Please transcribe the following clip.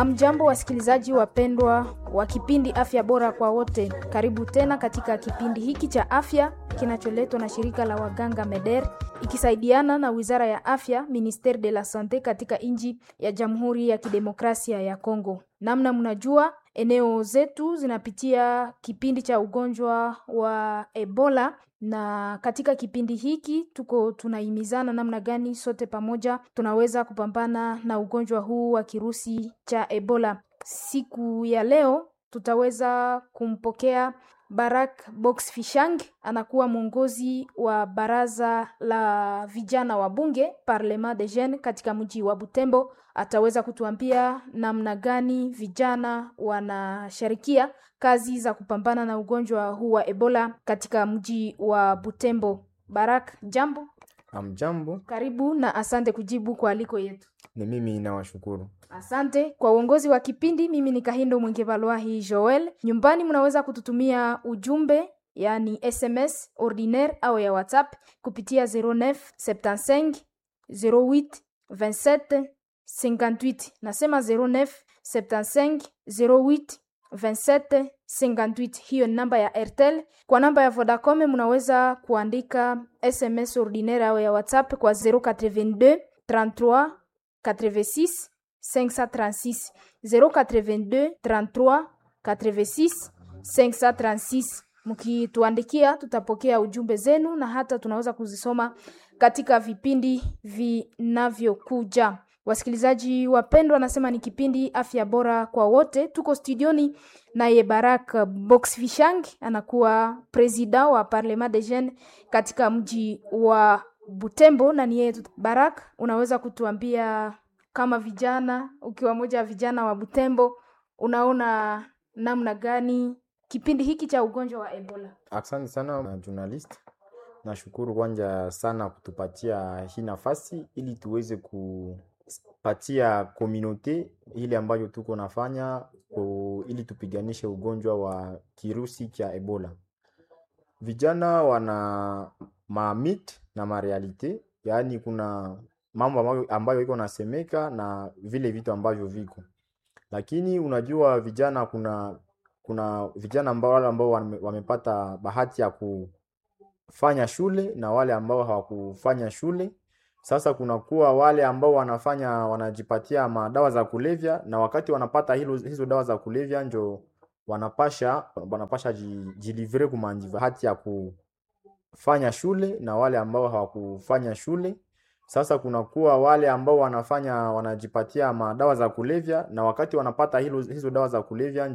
Hamjambo, wasikilizaji wapendwa wa kipindi Afya Bora kwa Wote. Karibu tena katika kipindi hiki cha afya kinacholetwa na shirika la waganga MEDER ikisaidiana na Wizara ya Afya, Ministere de la Sante katika nchi ya Jamhuri ya Kidemokrasia ya Kongo. Namna mnajua eneo zetu zinapitia kipindi cha ugonjwa wa Ebola na katika kipindi hiki tuko tunahimizana namna gani sote pamoja tunaweza kupambana na ugonjwa huu wa kirusi cha Ebola. Siku ya leo tutaweza kumpokea Barak Box Fishang, anakuwa mwongozi wa baraza la vijana wa bunge Parlement des Jeunes katika mji wa Butembo. Ataweza kutuambia namna gani vijana wanashirikia kazi za kupambana na ugonjwa huu wa Ebola katika mji wa Butembo. Barak, jambo. Amjambo, Karibu na asante kujibu kwa aliko yetu. ni mimi nawashukuru. Asante kwa uongozi wa kipindi. Mimi ni Kahindo Mwengevalwahi Joel. Nyumbani mnaweza kututumia ujumbe yani SMS ordinaire au ya WhatsApp kupitia 09 75 08 27 58. Nasema 09 75 08 27 58. Hiyo ni namba ya Airtel. Kwa namba ya Vodacom mnaweza kuandika SMS ordinaire au ya WhatsApp kwa 082 33 86 536 082 33 86 536. Mkituandikia tutapokea ujumbe zenu na hata tunaweza kuzisoma katika vipindi vinavyokuja. Wasikilizaji wapendwa, nasema ni kipindi afya bora kwa wote. Tuko studioni naye Barak Box Fishang, anakuwa presida wa Parlement des Jeunes katika mji wa Butembo na ni yeye tu- Barak, unaweza kutuambia kama vijana, ukiwa moja wa vijana wa Butembo, unaona namna gani kipindi hiki cha ugonjwa wa Ebola? Asante sana na journalist, nashukuru kwanza sana kutupatia hii nafasi ili tuweze kupatia komunote ile ambayo tuko nafanya ku- ili tupiganishe ugonjwa wa kirusi cha Ebola. Vijana wana mamit na marealite, yaani kuna mambo ambayo, ambayo iko nasemeka na vile vitu ambavyo viko, lakini unajua vijana kuna kuna vijana ambao wale ambao wame, wamepata bahati ya kufanya shule na wale ambao hawakufanya shule. Sasa kunakuwa wale ambao wanafanya wanajipatia madawa za kulevya, na wakati wanapata hilo, hizo dawa za kulevya njo wanapasha wanapasha ji- jilivre kumanji bahati ya kufanya shule na wale ambao hawakufanya shule. Sasa kunakuwa wale ambao wanafanya wanajipatia madawa za kulevya, na wakati wanapata hilo, hizo dawa za kulevya njo